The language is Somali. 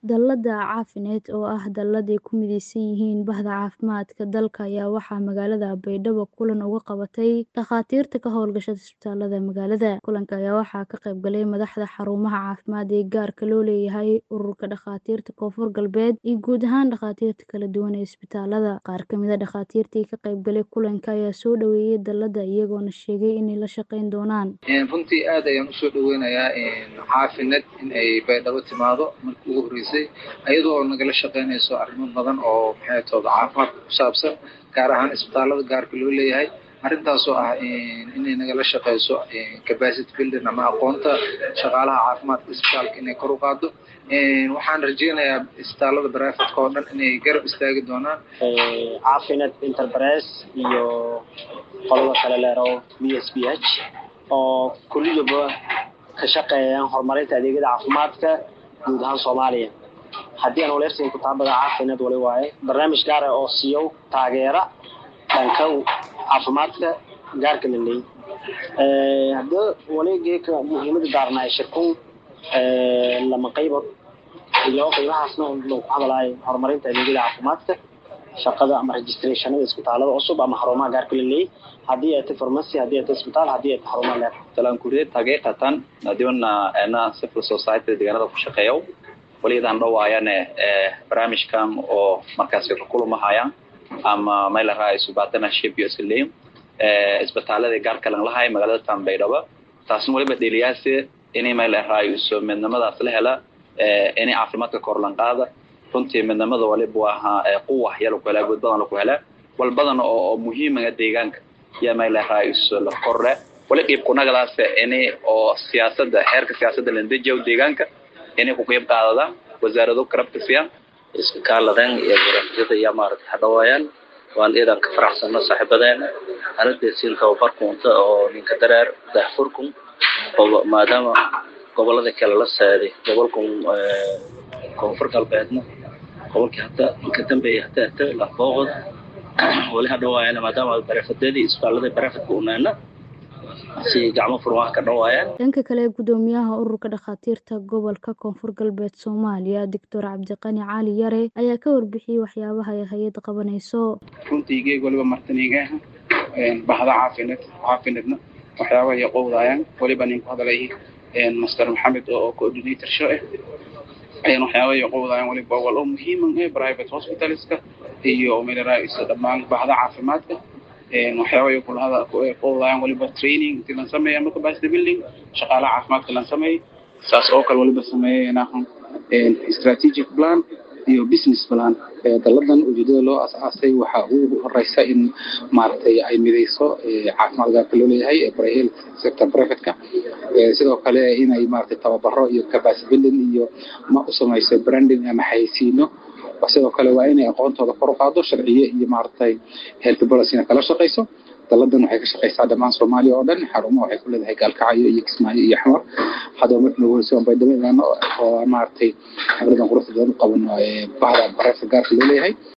Dallada caafimaad oo ah dallad ay ku midaysan yihiin Bahda Caafimaadka dalka ayaa waxaa magaalada Baydhabo kulan uga qabatay dhakhaatiirta ka hawlgasha isbitaalada magaalada. Kulanka ayaa waxaa ka qayb galay madaxda xarumaha caafimaad ee gaarka loo leeyahay, ururka dhakhaatiirta Koonfur Galbeed, iyo guud ahaan dhakhaatiirta kala duwan ee isbitaalada. Qaar ka mid ah dhakhaatiirtii ka qayb galay kulanka ayaa soo dhoweeyay dallada, iyagoona sheegay inay la shaqayn doonaan. runtii aad ayaan usoo dhaweynayaa caafimaad in ay baydhabo timaado markii ugu horreysay iyadoo nagala shaqeynayso arrimo badan oo maxay tooda caafimaadka ku saabsan gaar ahaan isbitaalada gaarka loo leeyahay arrintaasoo ah inay nagala shaqeyso capacity building ama aqoonta shaqaalaha caafimaadka isbitaalka inay kor u qaado waxaan rajeynayaa isbitaalada baraafitka oo dhan inay garab istaagi doonaan caafimaad enterprise iyo qolada kale leero b s b h oo kulligaba ka shaqeeyaan horumarinta adeegyada caafimaadka guud ahaan soomaaliya haddii aan waleersiin kutaabada caafimaad wali waaye barnaamij gaar ah oo siiyo taageera dhanka caafimaadka gaarka la leeyahy haddii wali geeka muhiimada daarna ay shirkun lama qaybood iyo qiimahaasna loo ku hadalaayo horumarinta adeegyada caafimaadka shaqada ama registrationada isbitaalada cusub ama xarumaha gaarka la leeyahy haddii ay tahay pharmacy haddii ay tahay isbitaal haddii ay tahay xarumaha leer talaan kuriyad haqiiqatan adiwana ana civil society deegaanada ku shaqeeyo waliyadan dhawaayane barnaamijkan oo markaasi ka kulumahayaan ama meel raaisu partnership iyo isleeyo isbitaalada gaarka lan lahay magaalada tan baydhabo taasna waliba dheliyaasi inay meel raaisu midnimadaas la hela inay caafimaadka kor lan qaada runtii midnimada waliba waa quwa yala ku helaa guud badan laku helaa wal badan oo muhiimaga deegaanka iyo meel raaisu la korre wali qiib kunagadaas inay oo siyaasada heerka siyaasada landejiyo deegaanka inay ku qeyb qaadadaan wasaarado karabta siiyaan iska kaaladan iyo barafyada iyo maaragtay hadhawaayaan waan iidan ka faraxsano saaxiibadeena anada siin tababarkunta oo ninka dareer daahfurkun oo maadaama gobolada kale la saaday gobolkan koonfur galbeedna gobolkii hata inka dambeeya hata hata lafooqod wali hadhawaayaan maadaama barafadadii isbitaalada barafadka unaana si gacmo furmaha ka dhawaayaan dhanka kale gudoomiyaha ururka dhakhaatiirta gobolka koonfur galbeed soomaaliya doctor cabdiqani cali yare ayaa ka warbixiyey waxyaabaha ay hay-adda qabanayso runtii geeg waliba martaniga bahda caafimaad caafimaadna waxyaabaha ay qowdaayaan waliba nin ku hadalay master maxamed oo coordinator show ah ayaan waxyaabaha ay qowdaayaan waliba wal oo muhiiman eh private hospitalska iyo meelaraayis dhammaan bahda caafimaadka waxyaaba ay kulahada qowdayaan waliba training intii lan sameeya ama capacity building shaqaalaha caafimaadka lan sameeyey saas oo kale waliba sameeyeenahan strategic plan iyo business plan dalladan ujeedada loo asaasay waxaa ugu horeysa in maaragtay ay mideyso caafimaad gaarka loo leeyahay health sector privateka sidoo kale inay maaragtay tababaro iyo capacity building iyo ma u sameyso branding ama xayeysiino sidoo kale waa inay aqoontooda kor u qaado sharciye iyo maaragtay health policyna kala shaqeyso dalladan waxay ka shaqeysaa dhammaan soomaaliya oo dhan xarumo waxay ku leedahay gaalkacyo iyo kismaayo iyo xamar haddaba markii nagu horeysa waan baydhabo imaano oo maaragtay xafladan quruxda badan u qabano bahda bareefka gaarka loo leeyahay